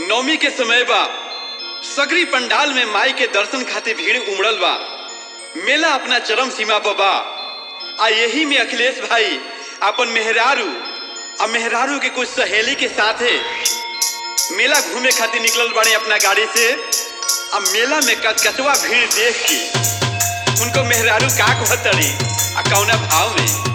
नवमी के समय बा सगरी पंडाल में माई के दर्शन खातिर भीड़ उमड़ल बा मेला अपना चरम सीमा पर बा आ यही में अखिलेश भाई अपन मेहरारू आ मेहरारू के कुछ सहेली के साथे मेला घूमे खातिर निकलल बाड़े अपना गाड़ी से आ मेला में कचकचवा भीड़ देख के उनको मेहरारू का कहतड़ी आ कौना भाव में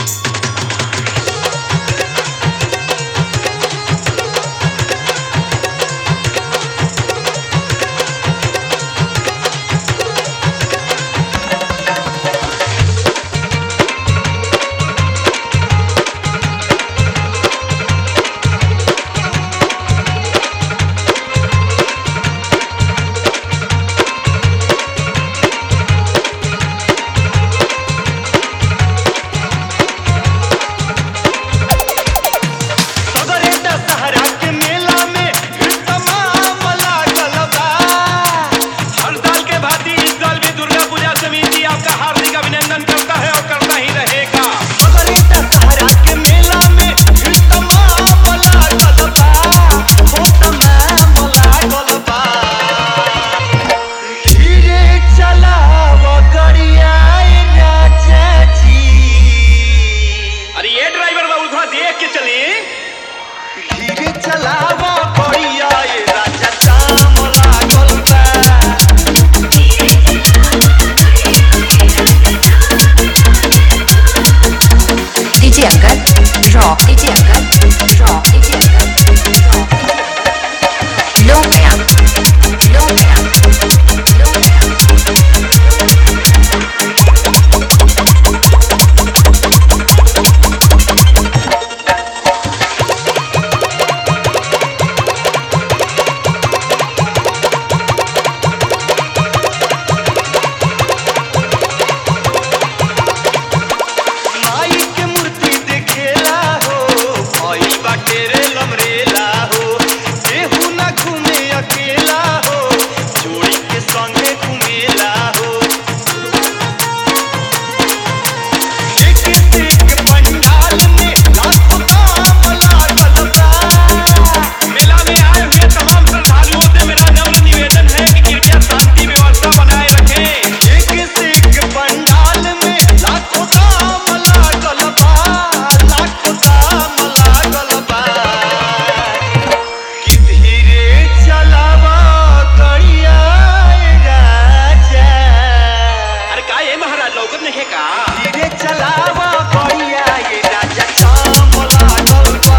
सदरे दशहरा के मेला में भीड़ तमाम लागल बा। हर साल के भांति इस साल भी दुर्गा पूजा समिति आपका हार्दिक अभिनंदन करता है और करता ही रहेगा सदरे दशहरा के मेला में भीड़ तमाम लागल बा। हो तमाम लागल बा। धीरे चलाव गड़िया राजा जी अरे ये ड्राइवर बाबू थोड़ा देख के चले धीरे चलावा बढ़िया ये राजा जाम लागल बा DJ Angkat Raw DJ Angkat Raw DJ Angkat Raw Low Gaya Low Gaya Low Gaya माई के मूर्ति देखेला हो भइल बाटे रे लमरेला हो केहू ना घूमे अकेला हो जोड़ी के संगे घूमेला हो एक से एक पंडाल में लाखों काम लागल बा मेला में आए हुए तमाम श्रद्धालुओं से मेरा नम्र निवेदन है कि कृपया शांति व्यवस्था बनाए रखें एक से एक पंडाल में लाखों काम लागल बा लाखों काम लागल बा कि धीरे चलावा गड़िया राजा अरे का ये महाराज लौकत नहीं है का धीरे चलावा गड़िया ये राजा जाम लागल बा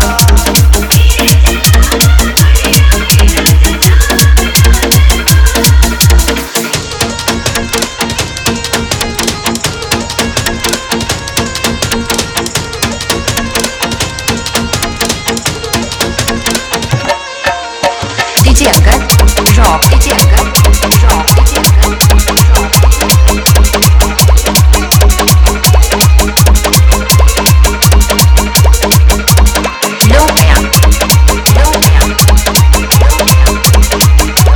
DJ Angkat Raw DJ Angkat Raw DJ Angkat Raw Low Gaya Low Gaya Low Gaya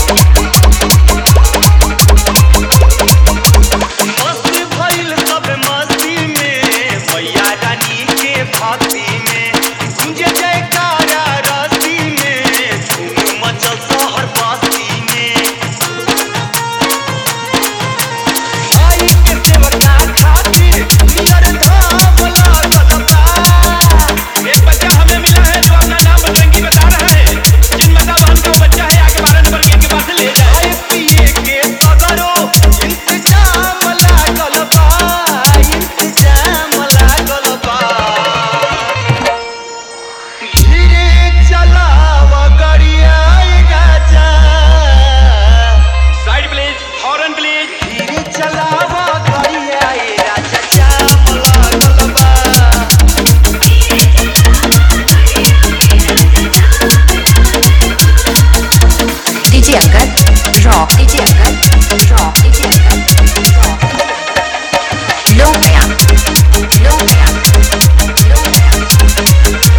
मस्ती भइल सब मस्ती में मैया रानी के भक्ति में गुंजे जयकारा रस्ती में धूम मचल शहर बस्ती में आई के सेवका खातिर नियर धाम लागल बा एक बच्चा हमें मिला है जो अपना नाम बजरंगी बता रहा है जिन बता बहन का वो बच्चा है आगे बारह नंबर गेट के पास से ले जाए खाए पिए के सगरो इंतजाम लागल बा इंतजाम लागल बा धीरे चलाव गड़िया राजा साइड प्लीज हॉर्न प्लीज धीरे चलाव गड़िया राजा जाम लागल बा DJ Angkat Raw DJ Angkat Raw DJ Angkat Raw Low Gaya Low Gaya Low Gaya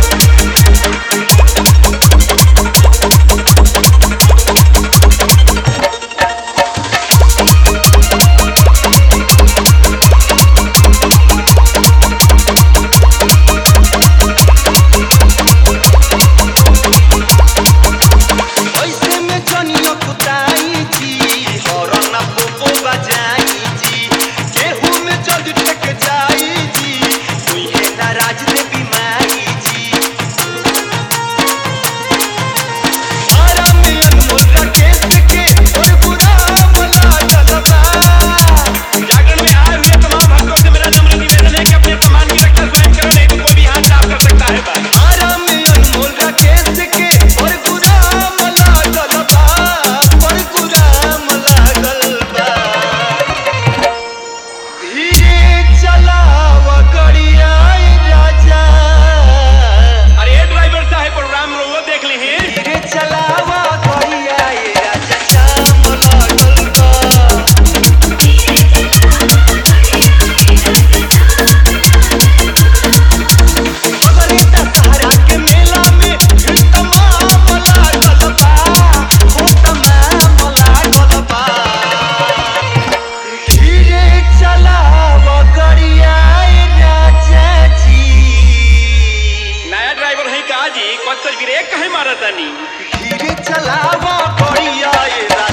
brake कहे मारा तानी धीरे चलावा गड़िया ए राजा